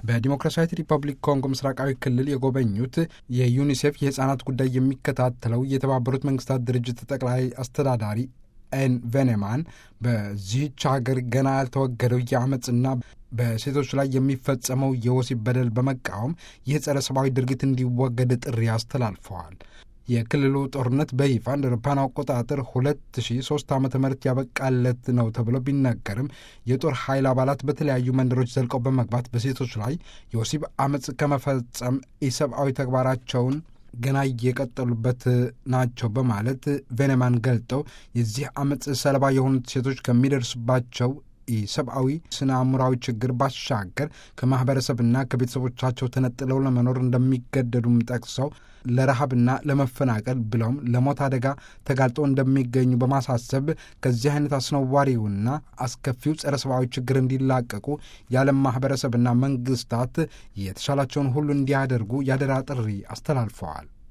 በዲሞክራሲያዊት ሪፐብሊክ ኮንጎ ምስራቃዊ ክልል የጎበኙት የዩኒሴፍ የህፃናት ጉዳይ የሚከታተለው የተባበሩት መንግስታት ድርጅት ጠቅላይ አስተዳዳሪ ኤን ቬኔማን በዚህች ሀገር ገና ያልተወገደው የአመፅና በሴቶች ላይ የሚፈጸመው የወሲብ በደል በመቃወም ይህ ጸረ ሰብአዊ ድርጊት እንዲወገድ ጥሪ አስተላልፈዋል። የክልሉ ጦርነት በይፋ እንደ አውሮፓውያን አቆጣጠር 2003 ዓ ም ያበቃለት ነው ተብሎ ቢነገርም የጦር ኃይል አባላት በተለያዩ መንደሮች ዘልቀው በመግባት በሴቶች ላይ የወሲብ አመፅ ከመፈጸም ኢሰብአዊ ተግባራቸውን ገና እየቀጠሉበት ናቸው በማለት ቬኔማን ገልጠው የዚህ አመፅ ሰለባ የሆኑት ሴቶች ከሚደርስባቸው የሰብአዊ ስነ አእምሯዊ ችግር ባሻገር ከማኅበረሰብና ከቤተሰቦቻቸው ተነጥለው ለመኖር እንደሚገደዱም ጠቅሰው ለረሃብና ለመፈናቀል ብለውም ለሞት አደጋ ተጋልጠው እንደሚገኙ በማሳሰብ ከዚህ አይነት አስነዋሪውና አስከፊው ጸረ ሰብአዊ ችግር እንዲላቀቁ የዓለም ማኅበረሰብና መንግስታት የተሻላቸውን ሁሉ እንዲያደርጉ ያደራ ጥሪ አስተላልፈዋል።